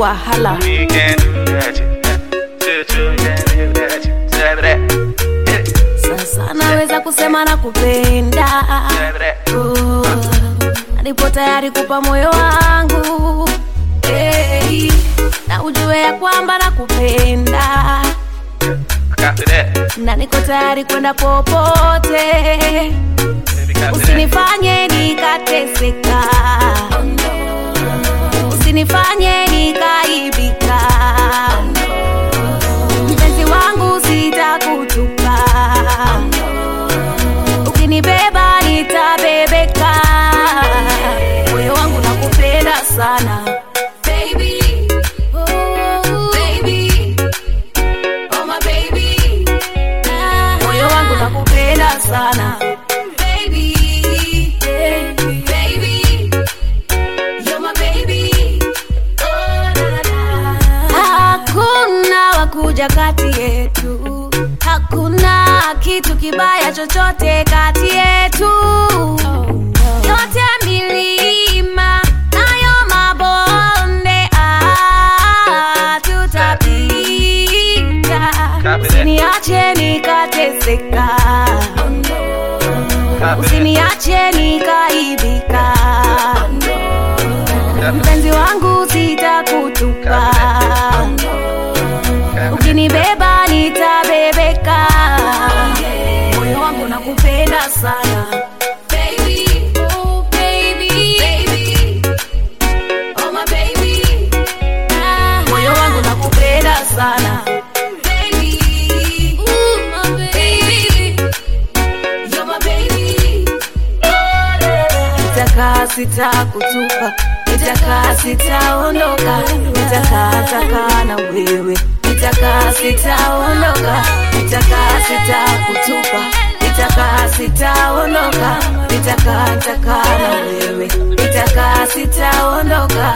wahala We can do that. Choo choo can do that. Say that. sasa naweza kusema na kupenda Say that. Oh, nipo tayari kupa moyo wangu hey, na ujue ya kwamba nakupenda Copy that. na niko tayari kwenda popote Baby, copy that. usinifanye nikateseka usinifanye nikaibika mpenzi wangu sitakutupa ukinibeba nitabebeka moyo wangu nakupenda sana Baby, oh, baby, oh my baby. moyo wangu nakupenda sana Baby, baby, you're my baby. Oh, la, la, la. hakuna wakuja kati yetu hakuna kitu kibaya chochote kati yetu yote milima nayo mabonde ah, tutapita Copy that. usiniache nikateseka Copy that. usiniache nikaibika mpenzi wangu sitakutupa ukinibeba nitabebeka moyo wangu nakupenda sana Baby, oh baby, baby, oh my baby. moyo wangu nakupenda sana Baby, ooh, my baby, you're my baby. Nitakaa sitakutupa, nitakaa sitaondoka, nitakaa takaa na wewe, nitakaa sitaondoka, nitakaa sitakutupa, nitakaa sitaondoka, nitakaa takaa na wewe, nitakaa sitaondoka.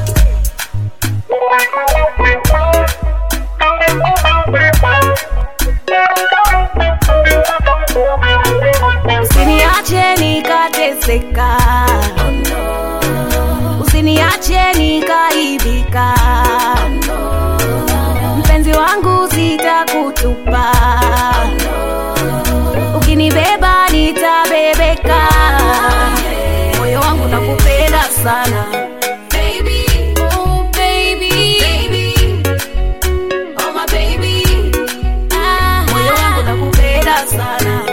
Usiniache nikateseka, usiniache nikaibika, mpenzi wangu sitakutupa, ukinibeba nitabebeka, moyo wangu nakupenda sana Baby, oh baby, baby, oh my baby, moyo wangu nakupenda sana